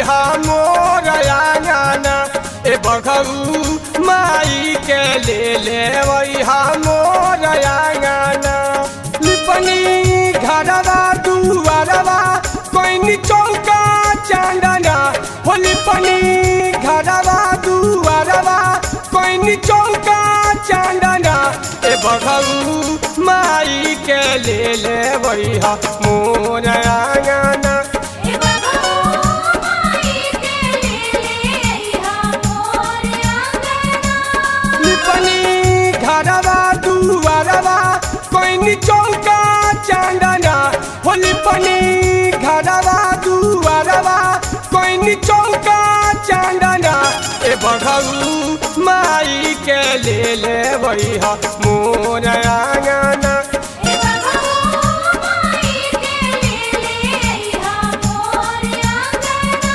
मोर आंगना ए बघऊ माई के ले ले मोर आंगना लिपनी घरवा दुआरवा कोइनी चौका चांदना हो लिपनी घरवा दुआरवा कोइनी चौका चांदना ए बघऊ माई के ले ले मोर आंगना ए बघऊ माई के ले ले मोर आंगना लिपनी घरवा दुआरवा कोइनी चौका चांदना हो लिपनी घरवा दुआरवा कोइनी चौका चांदना ए बघऊ माई के ले ले मोर आंगना ए बघऊ माई के ले ले मोर आंगना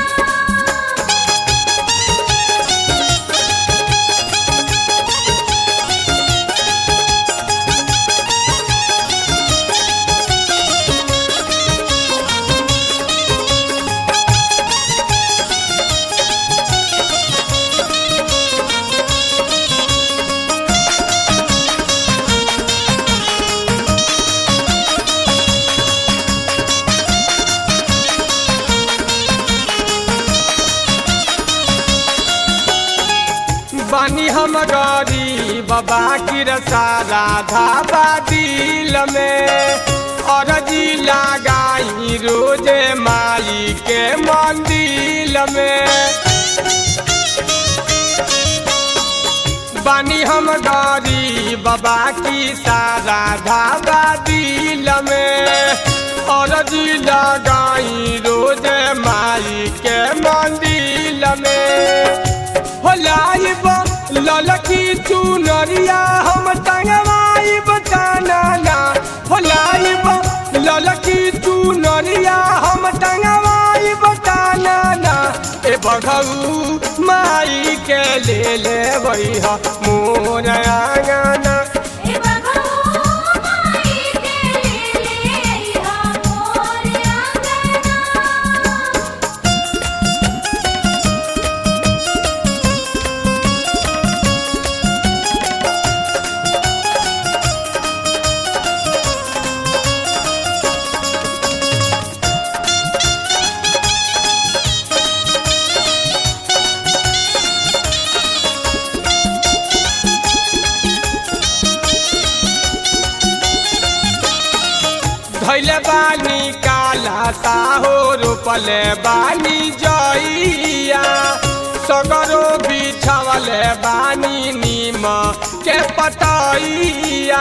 बानी हम गरीब बाबा की सारा धाबा दिल में और जी लगाई रोजे माई के मंदिर में बानी हम गरीब बाबा की सारा धाबा दिल में और जी लगाई रोजे माई के मंदिर में हो लाइब ललकी चुनरिया हम टंगवाइब कानाना हो लाइब ललकी चुनरिया हम टंगवाइब कानाना ए बघऊ माई के ले ले मोर आंगना ए बघऊ माई के ले ले मोर आंगना धैले बानी काला साहो रोपले बानी जइया सगरो बिछवले बानी नीम के पतइया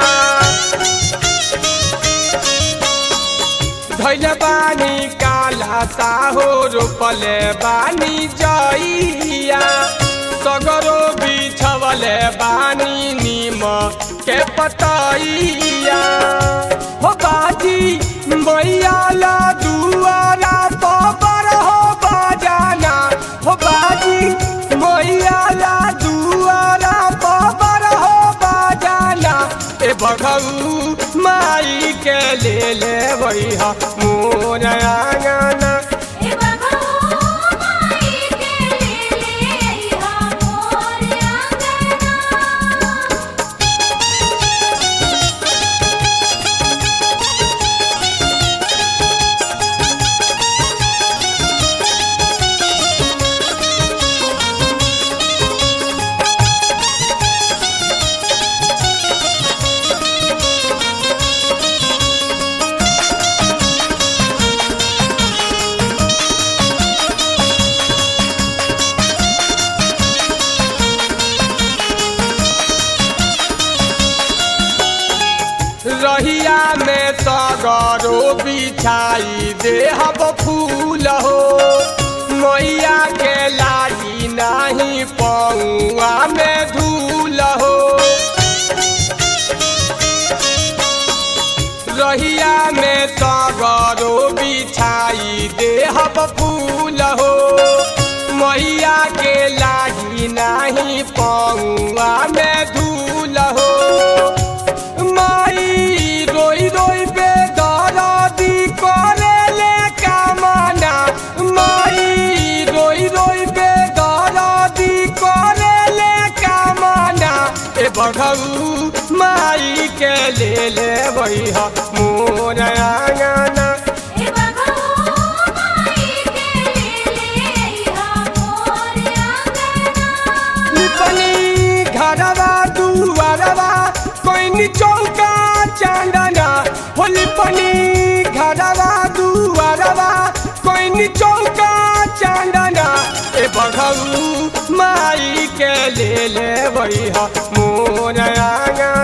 धैले बानी काला साहो रोपले बानी जइया सगरो बिछवले बानी नीम के पतइया हो बाजी मैया ला दुआरा पर हो बाजाना हो बाजी मैया ला दुआरा पर हो बाजाना ए बघऊ माई के ले ले मोर आंगना ए बघऊ माई के ले ले मोर आंगना रहिया में सगरो बिछाई देहब फूल हो मैया के लागी नहीं पौआ में धूल हो रहिया में सगरो बिछाई देहब फूल हो मैया के लागी नहीं पौआ में धूल हो माई रोई रोई बेदरदी करे ले कामना माई बघऊ माई के ले ले वही मोर आंगना ए बघो माई के ले ले अइहा मोर आंगना निपनी घरवा दुआरवा कोई चौका चांदना होली पनी घरवा दुआरवा कोई चौका चांदना ए बघऊ माई के ले ले वही मोर आंगना